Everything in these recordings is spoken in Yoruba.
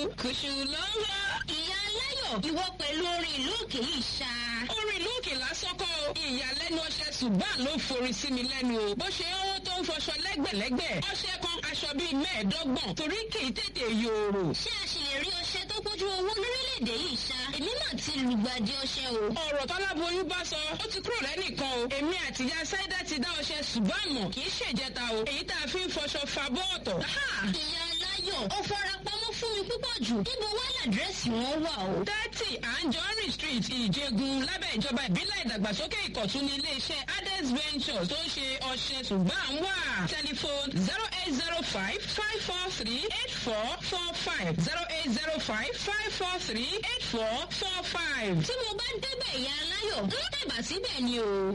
kùṣù ló ń lọ. ìyá aláyọ̀ ìwọ pẹ̀lú orin ìlú òkè yìí ṣá. orin ìlú òkè lásán kọ́ o. ìyàlẹ́nu ọṣẹ ṣùgbọ́n ló forí sí mi lẹ́nu o. bó ṣe ń tó ń fọṣọ lẹ́gbẹ̀lẹ́gbẹ̀. ọṣẹ kan aṣọ bíi mẹ́ẹ̀ẹ́dọ́gbọ̀n torí kì í tètè yòòrò. ṣé a ṣì lè rí ọṣẹ tó pójú owó lórílẹ̀‐èdè yìí ṣá. èmi náà ti lùgbàdì ọṣẹ o. ọ̀rọ̀ tọ́láboyún bá sọ ó ti kúrò lẹ́nìkan o. èmi àtìyá sáídà ti dá ọṣẹ ṣùgbọ́n àmọ́ kì í ṣèjẹta o. èyí tá a fi ń fọṣọ fa bọ́ọ̀tọ̀. ìyá aláyọ̀ ó fara pamọ́ fún mi púpọ̀ jù. níbo wá làdírẹ́sì wọn wà o. thirty anjorin street ìjẹgun lábẹ́ ìjọba ìbílẹ̀ ìdàgbàsókè ìkọ̀tún ní iléeṣẹ́ ades ventures tó ń ṣe ọṣẹ ṣùgbọ́n à ń wà. telephone zero eight zero five five four three eight four four five zero eight zero five five four three eight four four five. tí mo bá débẹ̀ ìyá aláyọ̀ ń tẹ̀bà síbẹ̀ ni o.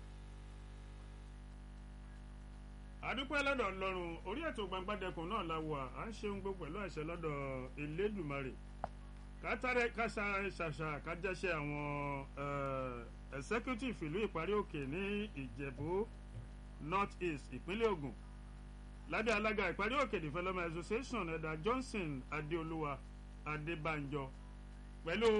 àdúpẹ́ lọ́dọ̀ ọlọ́run orí ètò gbangbadẹkùn náà la wà à ń ṣeun gbogbo pẹ̀lú àṣẹ lọ́dọ̀ elédùmarè kátàrẹ́ kásá ṣàṣà kájẹ́ṣẹ́ àwọn executive ìlú ìparí òkè ní ìjẹ̀bú north east ìpínlẹ̀ ogun lábẹ́ alága ìparí òkè development association ẹ̀dà johnson adéolúwa adébánjọ pẹ̀lú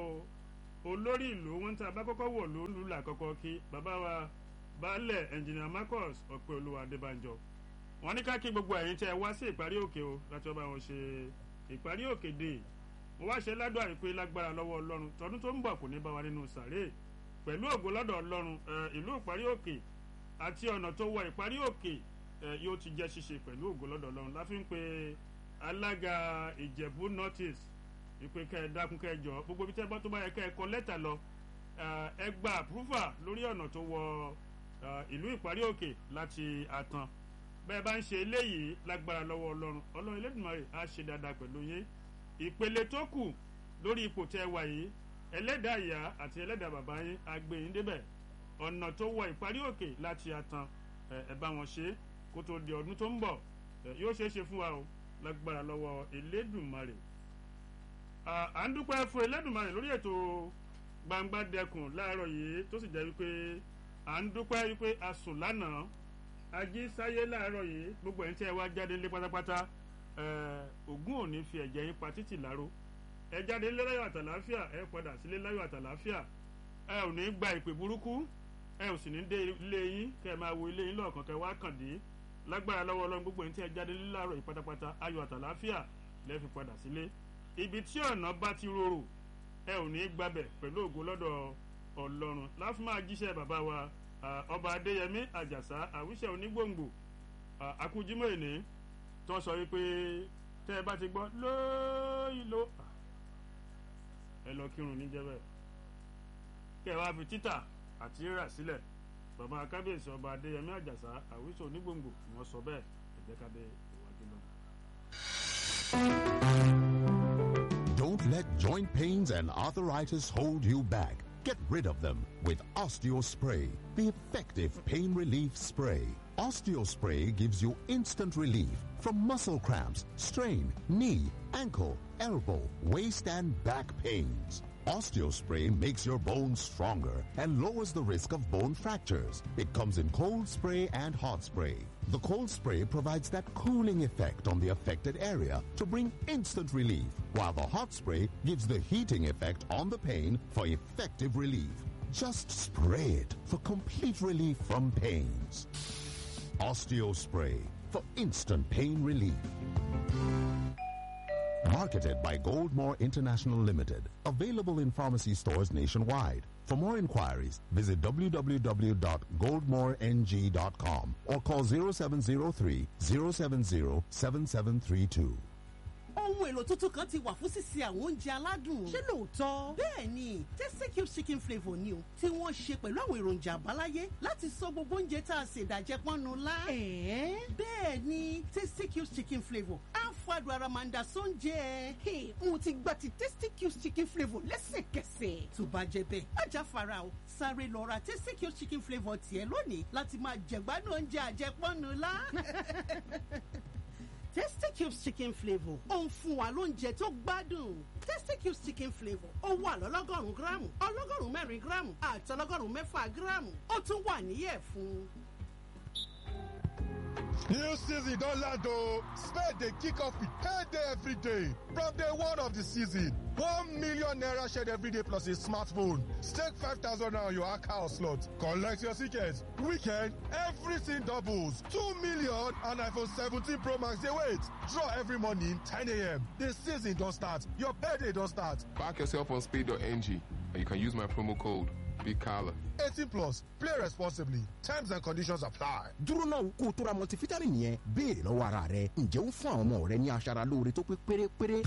olórí ìlú wọn tí a bá kọ́kọ́ wọ̀ lólu làkọ́kọ́ kí bàbá wa baálẹ̀ engineer marcus ọ̀pẹ̀olúwa adébánjọ wọn ní ká kí gbogbo ẹ̀yin tẹ́ ẹ wá sí ìparí òkè o láti ọba wọn ṣe ìparí òkè dé mo wá ṣe ládùn àìpé lágbára lọ́wọ́ ọlọ́run tọdún tó ń bọ̀ kò ní bá wa nínú sàré pẹ̀lú ògo lọ́dọ̀ ọlọ́run ìlú ìparí òkè àti ọ̀nà tó wọ ìparí òkè yóò ti jẹ́ ṣíṣe pẹ̀lú ògo lọ́dọ̀ ọlọ́run láfi ń pe alága ìjẹ̀bú notice ìpè kẹ́ ẹ dákun kẹ́ ẹ jọ gbogbo ibi tẹ́ bọ́ tó bá yẹ kẹ́ ẹ kọ lẹ́tà lọ ẹ gba àpúrúfà lórí ọ̀nà tó wọ ìlú ìparí òkè láti àtàn bẹ́ẹ̀ bá ń ṣe eléyìí lágbára lọ́wọ́ ọlọ́run ọlọ́run elédùnmarè á ṣe dáadáa pẹ̀lú yín ìpele tó kù lórí ipò tẹ́ wà yìí ẹlẹ́dàá ìyá àti ẹlẹ́dàá bàbá yín á gbé yín débẹ̀ ọ̀nà tó wọ ìparí òkè láti àtàn ẹ bá wọn ṣe kó tó di ọdún tó ń bọ̀ yóò ṣeé ṣe fún wa o lágbára lọ́wọ́ elédùnmarè à ń dúpẹ́ fún elédùnmarè lórí ètò gbangba dẹkùn láàárọ̀ yìí tó sì jẹ́ wípé à ń dúpẹ́ wípé a sùn lánàá ají sáyé láàárọ̀ yìí gbogbo ẹ̀ ń tẹ́ ẹ wá jáde lé pátápátá ògún ò ní fi ẹ̀jẹ̀ yín pa títì láró ẹ jáde lé láyọ̀ àtàláfíà ẹ padà sílé láyọ̀ àtàláfíà ẹ ò ní gba ìpè burúkú ẹ ò sì ní dé ilé yín kẹ ẹ máa wo ilé yín lọ́ọ̀kan kẹ wá kàn dé lágbára lọ́wọ́ ọlọ́run gbogbo ẹ̀ ń tẹ́ ẹ jáde lé láàárọ̀ yìí pátápátá ayọ̀ àtàláfíà lẹ́ fi padà sílé ibi tí ọ̀nà bá ti rorò ẹ ò ní gbabẹ̀ pẹ̀lú ògo lọ́dọ̀ ọlọ́run láfi máa jíṣẹ́ bàbá wa ọba adéyẹmí àjàsá àwíṣẹ onígbòǹgbò àkújímọ̀ èní tó sọ wípé tẹ́ ẹ bá ti gbọ́ lóyìnló ẹ lọ kírun níjẹ́bẹ̀ kẹ́ ẹ wá fi títà àti rírà sílẹ̀ bàbá kábíyèsí ọba adéyẹmí àjàsá àwíṣẹ onígbòǹgbò ni wọ́n sọ bẹ́ẹ̀ ẹ̀jẹ̀ ká dé ìwájú náà. Don't let joint pains and arthritis hold you back. Get rid of them with Osteospray, the effective pain relief spray. Osteospray gives you instant relief from muscle cramps, strain, knee, ankle, elbow, waist, and back pains. Osteospray makes your bones stronger and lowers the risk of bone fractures. It comes in cold spray and hot spray. The cold spray provides that cooling effect on the affected area to bring instant relief, while the hot spray gives the heating effect on the pain for effective relief. Just spray it for complete relief from pains. Osteospray for instant pain relief. Marketed by Goldmore International Limited. Available in pharmacy stores nationwide. For more inquiries, visit www.goldmoreng.com or call 0703 070 7732. ohun èlò tuntun kan ti wà fún sísè àwọn oúnjẹ aládùn. ṣé lóòótọ́? bẹ́ẹ̀ ni tasty cube chicken flavour ni o tí wọ́n ṣe pẹ̀lú àwọn èròjà àbáláyé láti sọ gbogbo oúnjẹ tá a ṣe ìdàjẹ́ pọ́nnu lá. ẹ̀ẹ́ bẹ́ẹ̀ ni tasty cube chicken flavour á fàdùn ara máa ń da sóúnjẹ. mo ti gba ti tasty cube chicken flavour lẹ́sẹ̀kẹsẹ̀. tó bá jẹ bẹ́ẹ̀ ajá fara o sáré lọ ra tasty cube chicken flavour tiẹ̀ lónìí láti máa jẹ̀gbádùn oúnjẹ àjẹpọ́nnu lá. Tasty Cubes chicken flavour ó ń fún wa lóúnjẹ tó gbádùn. Tasty Cubes chicken flavour ó wà lọ́lọ́gọ́rùn-ún gíráàmù ọlọ́gọ́rùn-ún mẹ́rin gíráàmù àti ọlọ́gọ́rùn-ún mẹ́fà gíráàmù ó tún wà níyẹ̀ fún. New season don land o. Spade dey kick off with payday every day. From day one of the season, one million naira shared every day plus a smartphone. Stake five thousand naira on your account slot. Collect your tickets. Weekend, everything doubles. Two million and iPhone 17 Pro Max dey wait. Draw every morning 10 a.m. The season don start. Your payday don start. Back yourself on speed.ng and you can use my promo code BIGCALLA. 18 plus. Play responsibly. Terms and conditions apply. dúró náà kó o tó ra multivitamin yẹn béèrè lọ́wọ́ ara rẹ ǹjẹ́ ó ń fún àwọn ọmọ rẹ ní aṣara lóore tó pé pérépéré